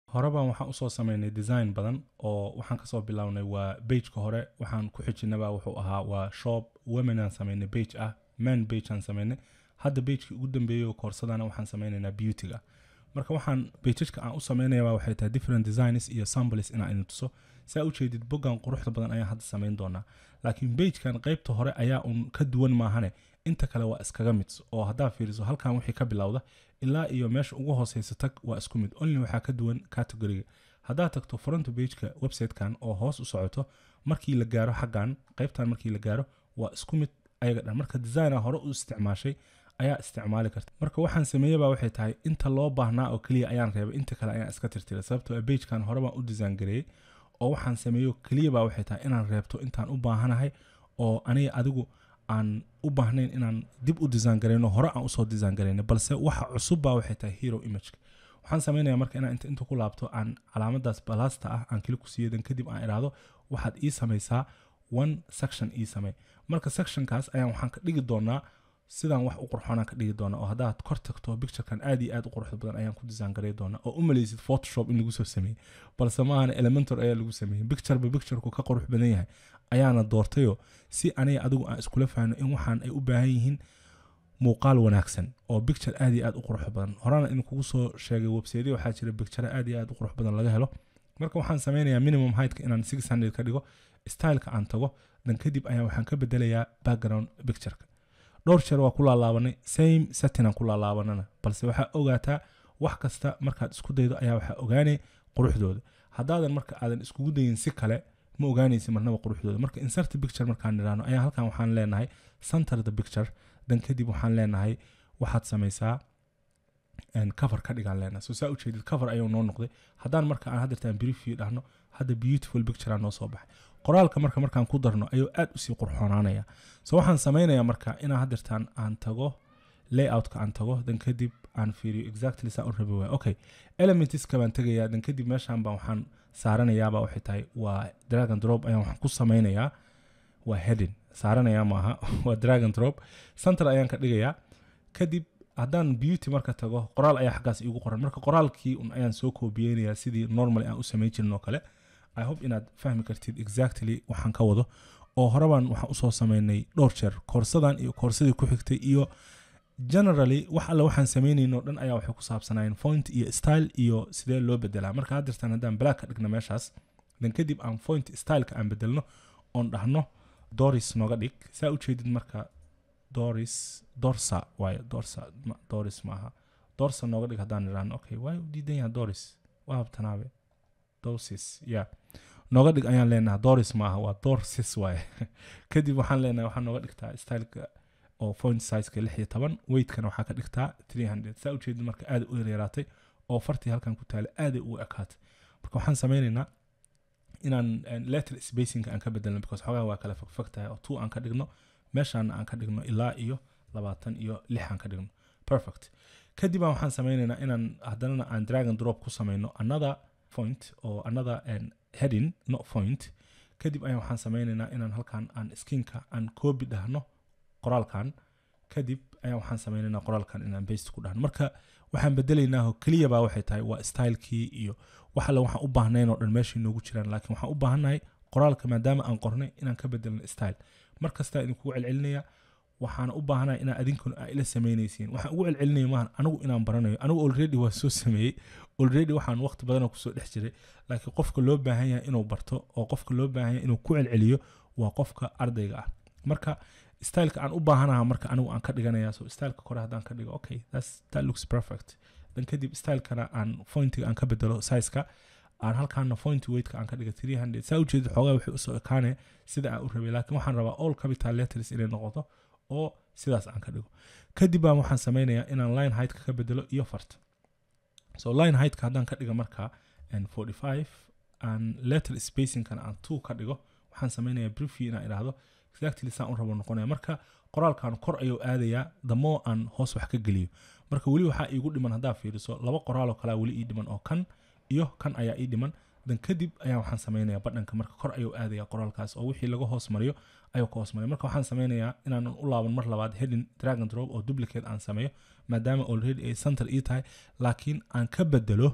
horebaan waxaan usoo sameynay design badan oo waxaan kasoo bilownay waa bageka hore waxaan ku xijinaba wuxuu ahaa waa shop womenaan sameynay bage ah man bage aan sameynay hadda bagekii ugu dambeeyey koorsadana waxaan sameynaynaa beautyga marka waxaan bejajka aan u sameynayaba waxay tahay different designs iyo samples inaan idin tuso saa ujeedid boggan quruxda badan ayaan hadda sameyn doonaa laakiin bagekan qeybta hore ayaa un ka duwan maahane inta kale waa iskaga mid oo haddaa fiiriso halkan wixii ka bilowda ilaa iyo meesha ugu hooseysa tag waa isku mid only waxaa ka duwan categoriga haddaad tagto front bageka websitekan oo hoos u socoto markii la gaaro xaggan qeybtan markii la gaaro waa isku mid ayaga dhan marka designa hore u isticmaashay ayaa isticmaali karta marka waxaan sameeyeba waxay tahay inta loo baahnaa oo keliya ayaan reebay inta kale ayaan iska tirtiray sababtoo bagekan hore baan u design gareeyey oo waxaan sameeyo keliyaba waxay tahay inaan reebto intaan u baahanahay oo aniga adigu aan u baahnayn inaan dib u design garayno hore aan usoo design garayno balse waxa cusubba waxay tahay hero imageka waxaan sameynaya marka inaan inta inta ku laabto aan calaamadaas balasta ah aan keli ku siiyo dan kadib aan idhaahdo waxaad ii samaysaa one section ii samey marka sectionkaas ayaan waxaan ka dhigi doonaa sidaan wax u qurxoonaan ka dhigi doona oo haddaad kor tagto picturekan aad iyo aad u quruxda badan ayaan ku design garay doona oo u maleysid photoshop in lagu soo sameeyey balse maahana elementor ayaa lagu sameeyey pictureba pictureku ka qurux badan yahay ayaana doortayoo si aniga adigu aan iskula fahno in waxaan ay u baahan yihiin muuqaal wanaagsan oo picture aad iyo aad u qurux badan horena in kugu soo sheegay websiteya waxaa jira picture aad iyo aad u qurux badan laga helo marka waxaan sameynayaa minimum heightka inaan six hundred ka dhigo styleka aan tago dan kadib ayaa waxaan ka bedelayaa background pictureka dhowr jeer waa ku laalaabanay same settinaan ku laalaabanana balse waxaa ogaataa wax kasta markaad isku daydo ayaa waxaa ogaanay quruxdooda haddaadan marka aadan iskugu dayin si kale ma ogaanaysi marnaba quruxdooda marka insert picture markaan nidhaahno ayaa halkan waxaan leenahay center the picture dan kadib waxaan leenahay waxaad samaysaa cover ka dhigaan leenahay so saa ujeedid cover ayuu noo noqday haddaan marka aan haddeertaan briefview dhahno hadda beautiful picture noo soo baxay qoraalka marka markaan ku darno ayuu aad usii qurxoonaanaya so waxaan sameynayaa marka inaan haddeertaan aan tago layoutka aan tago dan kadib aan fiiriyo exactly saa u rabi waaya okay elementiska baan tegayaa dan kadib meeshaan baan waxaan saaranayaaba waxay tahay waa dragon drop ayaan waxaan ku sameynayaa waa heading saaranayaa maaha waa dragon drop center ayaan ka dhigayaa kadib haddaan beauty marka tago qoraal ayaa xaggaas iigu qoran marka qoraalkii un ayaan soo koobiyeynayaa sidii normally aan u sameyn jirin oo kale i hope inaad fahmi kartid exactly waxaan ka wado oo horebaan waxaan usoo sameynay dhowr jeer koorsadan iyo koorsadii ku xigtay iyo generally wax alle waxaan sameynayno dhan ayaa waxay ku saabsanayeen point iyo style iyo sidee loo bedelaa marka haddirtaan haddaan black ka dhigno meeshaas dan kadib aan point styleka aan bedelno oon dhahno doris nooga dhig saa ujeedid marka doris dorsa waayo dorsa doris maaha dorsa nooga dhig haddaan idhaahno okay waay u diidan yaha doris waa habtanaabe dorsis ya nooga dhig ayaan leenaha doris maaha waa dorsis waaye kadib waxaan leenahay waxaa nooga dhigtaa styleka oo point sizeka lix iyo toban weightkana waxaa ka dhigtaa three hundred saa ujeedid marka aad u yaryaraatay oo fartii halkan ku taala aaday ugu ekaatay marka waxaan sameynaynaa inaan letter spacingka aan ka bedelno because xogaa waa kala fogfog tahay oo two aan ka dhigno meeshaana aan ka dhigno ilaa iyo labaatan iyo lix aan ka dhigno perfect kadib aan waxaan sameynaynaa inaan haddanana aan dragon drop ku sameyno another point oo another heading not point kadib ayaan waxaan sameynaynaa inaan halkan aan skinka aan copy dhahno qoraalkan kadib ayaan waxaan sameynaynaa qoraalkan inaan baste ku dhahno marka waxaan bedelaynaa keliyaba waxay tahay waa stylekii iyo wax alle waxaan u baahnayn oo dhan meeshay noogu jiraan laakiin waxaan u baahannahay qoraalka maadaama aan qornay inaan ka bedelno style mar kastaa idinkugu celcelinaya waxaana u baahanahay inaa adinkuna aa ila sameynaysiin waxaan ugu celcelinaya maahan anigu inaan baranayo anigu already waa soo sameeyey already waxaan waqti badanoo kusoo dhex jiray laakiin qofka loo baahan yahay inuu barto oo qofka loo baahan yahay inuu ku celceliyo waa qofka ardayga ah marka styleka aan u baahanaha marka anigu aan ka dhiganaya so styleka kore haddaan ka dhigo okay that's, that looks perfect dan kadib stylekana aan fointiga aan ka bedelo sizeka aan halkaana point weightka aan ka dhiga three hundred saa ujeeda xoogaa waxay usoo ekaane sida aan u rabay laakiin waxaan rabaa all capital letters inay noqoto oo sidaas aan ka dhigo kadib baan waxaan sameynayaa inaan line heightka ka bedelo iyo farta so line heightka haddaan ka dhiga marka forty five aan letter spacingkana aan two ka dhigo waxaan sameynayaa briefy inaan idhaahdo exactly saan u rabo noqonaya marka qoraalkan kor ayuu aadayaa damo aan hoos wax ka geliyo marka weli waxaa iigu dhiman haddaa fiiriso laba qoraaloo kalea weli ii dhiman oo kan iyo kan ayaa ii dhiman dan kadib ayaa waxaan sameynaya badhanka marka kor ayuu aadaya qoraalkaas oo wixii laga hoos mariyo ayuu ka hoos mariyo marka waxaan sameynayaa inaanan u laaban mar labaad heading dragon drop oo duplicate aan sameeyo maadaama already ay center ii tahay laakiin aan ka bedelo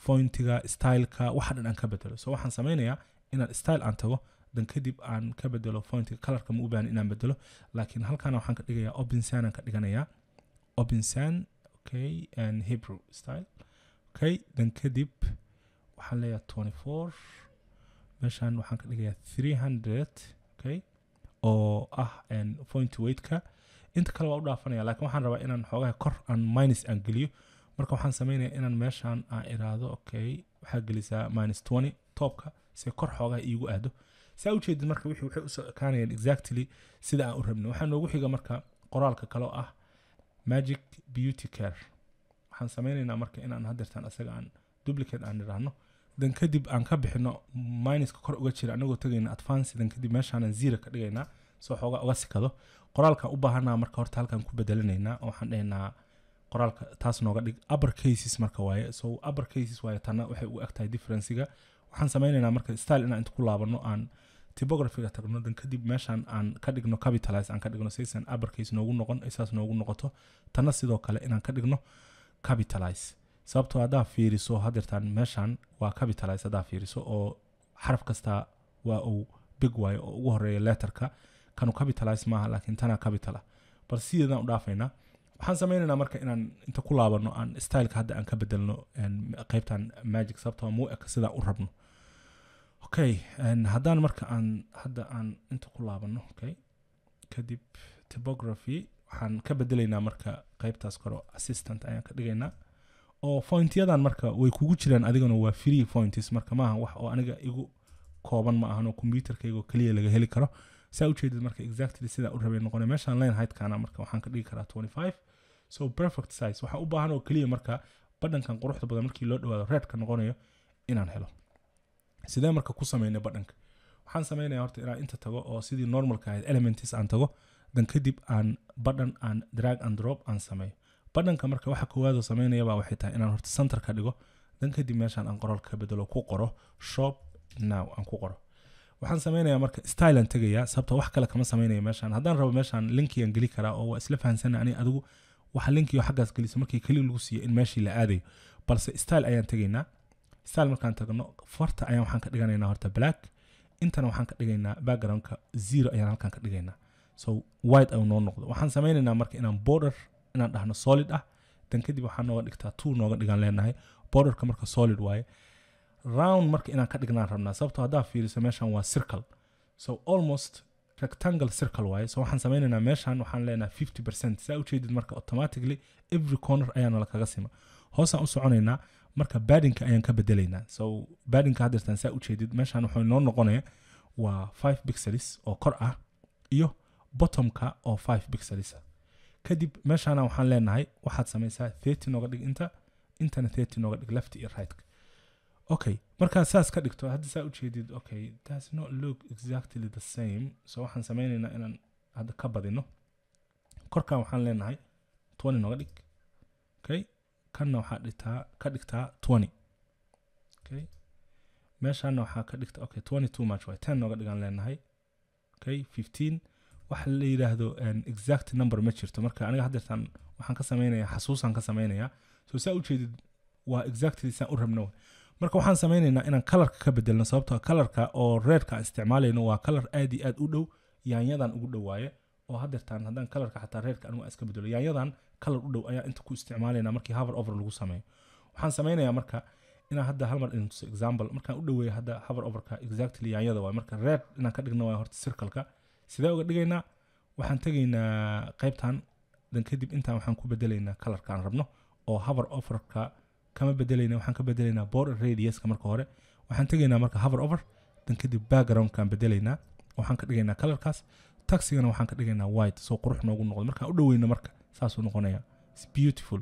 fointiga styleka waxa dhan aan ka bedelo so waxaan sameynayaa inaan style aan tago dan kadib aan ka bedelo fointiga colorka ma u baahan inaan bedelo laakiin halkaana waxaan ka dhigayaa opinsan aan ka dhiganayaa opinsan okay and hebrew style okay dan kadib waxaan leeyahay 24 meeshaan waxaan ka dhigayaa 300 okay oo ah point weightka inta kale waa u dhaafanaya laakiin waxaan rabaa inaan xoogaha kor aan minus aan geliyo marka waxaan sameynaya inaan meeshaan aan iraado okay waxaa gelisaa minus 20 toobka si kor xoogaha iigu aado saa ujeedid marka wixii waxay usoo ekaanayaan exactly sida aan u rabnay waxaa noogu xiga marka qoraalka kale oo ah magic beauty care waxaan sameynaynaa marka inaan hadeertaan asaga aan duplicate aan idhaahno dan kadib aan ka bixino minuska kor uga jira anagoo tegayna advance dan kadib meeshaanan zero ka dhigaynaa soo xoogaa uga sikado qoraalkan u baahanaa marka horta halkan ku bedelinaynaa oo waxaan dhahaynaa qoraalka taas nooga dhig upper cases marka waaye so upper cases waaye tana waxay ugu egtahay differencega waxaan sameynaynaa marka style inaan inta ku laabano aan typographyga tagno dan kadib meeshaan aan ka dhigno capitalize aan ka dhigno saysan upper case noogu noqon ay saas noogu noqoto tana sidoo kale inaan ka dhigno capitalize sababtoo haddaa fiiriso hadeertaan meeshaan waa capitalize haddaa fiiriso oo xaraf kasta waa uu big waayo oo ugu horeeya letterka kanu capitalize maaha laakiin tanaa capital ah bal sideedaan u dhaafaynaa waxaan sameynaynaa marka inaan inta ku laabano aan styleka hadda aan ka bedelno qeybtan magic sababtoo muu eka sidaan u rabno okay haddaan marka aan hadda aan inta ku laabano okay kadib typography waxaan ka bedelaynaa marka qeybtaas kore assistant ayaan ka dhigaynaa oo fointyadan marka way kugu jiraan adigana waa free foints marka maaha wax oo aniga igu kooban ma ahan oo computerkayga keliya laga heli karo saa ujeedid marka exactly sidaa u rabay noqonay meeshaan line heightkana marka waxaan ka dhigi karaa 25 so perfect size waxaa u baahan oo keliya marka badhankan quruxda badan markii loo dhawaado redka noqonayo inaan helo sidee marka ku sameynay badhanka waxaan sameynaya horta inaan inta tago oo sidii normalka ahayd elements aan tago dan kadib aan badhan aan drag and drop aan sameeyo badhanka marka waxa koowaadoo sameynayaba waxay tahay inaan horta center ka dhigo dan kadib meeshaan aan qoraalka ka bedelo ku qoro shop now aan ku qoro waxaan sameynayaa marka style aan tegayaa sababta wax kale kama sameynaya meeshaan haddaan rabo meeshaan linkigan geli karaa oo waa isla fahansana ani adigu waxa linkiyo xaggaas gelisa markii keli lagu siiyo in meeshii la aadayo balse style ayaan tegaynaa style markaan tagno farta ayaan waxaan ka dhiganaynaa horta black intana waxaan ka dhigaynaa backgroundka zero ayaan halkan ka dhigaynaa so white ayuu noo noqdo waxaan sameynaynaa marka inaan border inaan dhahno solid ah dan kadib waxaa nooga dhigtaa two nooga dhigaan leenahay borderka marka solid waaye round marka inaan ka dhignaan rabnaa sababtoo haddaa fiiriso meeshan waa circle so almost rectangle circle waaye so waxaan sameynaynaa meeshan waxaan leenahay fifty percent saa ujeedid marka automatically every corner ayaana lakaga sima hoosaan u soconaynaa marka badinka ayaan ka bedelaynaa so badinka hadeertaan saa ujeedid meeshan wuxuu noo noqonaya waa five pixels oo kor ah iyo bottomka oo five pixels ah kadib meeshaana waxaan leenahay waxaad samaysaa thirty nooga dhig inta intana thirty nooga dhig left iyo right okay markaad saas ka dhigto hadda saa ujeedid okay does not look exactly the same so waxaan sameynaynaa inaan hadda ka badino korkan waxaan leenahay twenty nooga dhig okay kanna waxaa dhigtaa ka dhigtaa twenty okay meeshaana waxaa ka dhigta okay twenty too much way ten nooga dhigaan leenahay okay fifteen waxa la yidhaahdo exact number ma jirto marka aniga haddeertaan waxaan ka sameynayaa xasuusaan ka sameynayaa so saa ujeedid waa exactly saan u rabno marka waxaan sameynaynaa inaan kalarka ka bedelno sababtoo kalarka oo reedka aan isticmaalayno waa kalar aad iyo aad u dhow yaanyadan ugu dhowaaye oo haddeertaan haddaan kalarka xataa reedka anigu aan iska bedelo yaanyadan kalar u dhow ayaa inta ku isticmaalayna markii hover over lagu sameeyo waxaan sameynayaa marka inaan hadda hal mar idin tuso example markaan u dhoweeyo hadda hover overka exactly yaanyada waay marka red inaan ka dhigno waay horta circleka sidee uga dhigaynaa waxaan tegaynaa qaybtan dan kadib intaan waxaan ku bedelaynaa kalarkaan rabno oo hover overka kama bedelayna waxaan ka bedelaynaa border radiuska marka hore waxaan tegaynaa marka hover over dan kadib backgroundkaan bedelaynaa waxaan ka dhigaynaa kalarkaas taxigana waxaan ka dhigaynaa white soo qurux noogu noqdo markaan u dhoweyno marka saasuu noqonaya its beautiful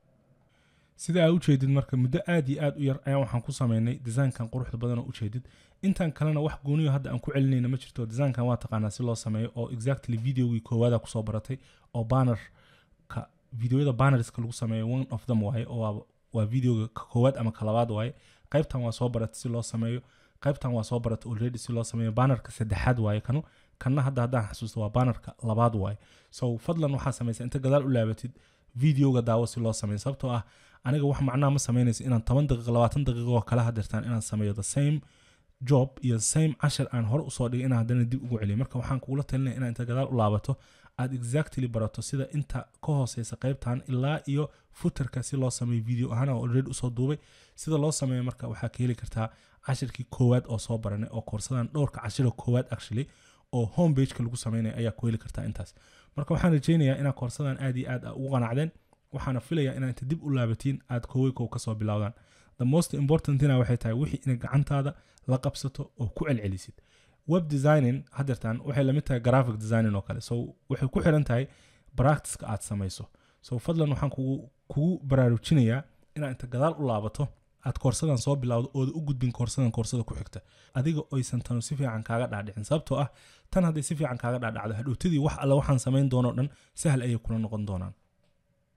sida aa ujeedid marka muddo aad iyo aad u yar ayaan waxaan ku sameynay designkan quruxda badanoo ujeedid intan kalena wax gooniyo hadda aan ku celinayna ma jirto designkan waa taqaanaa si loo sameeyo oo exactly videogii koowaada kusoo baratay oo bannerka videoyada bannerska lagu sameeyo one of them waaye oo waa videoga ka koowaad ama ka labaad waaye qaybtan waa soo baratay si loo sameeyo qaybtan waa soo baratay already si loo sameeyo bannerka saddexaad waaye kanu kanna hadda haddaan xasuusto waa bannerka labaad waaye so fadlan waxaa samaysa inta gadaal u laabatid videoga daawo si loo sameeyo sababtoo ah aniga wax macnaha ma samaynayso inaan toban daqiiqo labaatan daqiiqo oo kala hadirtaan inaan sameeyo the same job iyo same cashar aan hore usoo dhigay inaan haddana dib ugu celiyo marka waxaan kugula talinaya inaa inta gadaal u laabato aad exactly barato sida inta ka hooseysa qaybtan ilaa iyo footerka si loo sameeyo video ahaan oo already usoo duubay sida loo sameeyo marka waxaa ka heli kartaa cashirkii koowaad oo soo baranay oo koorsadan dhowrka cashiro koowaad actually oo home pageka lagu sameynaya ayaa ku heli kartaa intaas marka waxaan rajeynayaa inaad koorsadan aad iyo aad ugu qanacdeen waxaana filayaa inaad inta dib u laabatiin aad koowey kow kasoo bilowdaan the most importantina waxay tahay wixii inay gacantaada la qabsato oo ku celcelisid web designing hadeertan waxay lamid tahay graphic designing oo kale so waxay ku xiran tahay practiceka aad samayso so fadlan waxaan kugu kugu baraarujinayaa inaad inta gadaal u laabato aad koorsadan soo bilowdo ooda u gudbin koorsadan koorsada ku xigta adiga oysan tanu si fiican kaaga dhaadhicin sababtoo ah tan hadday si fiican kaaga dhaadhacdo hadhowtadii wax alle waxaan samayn doonoo dhan sahal ayay kula noqon doonaan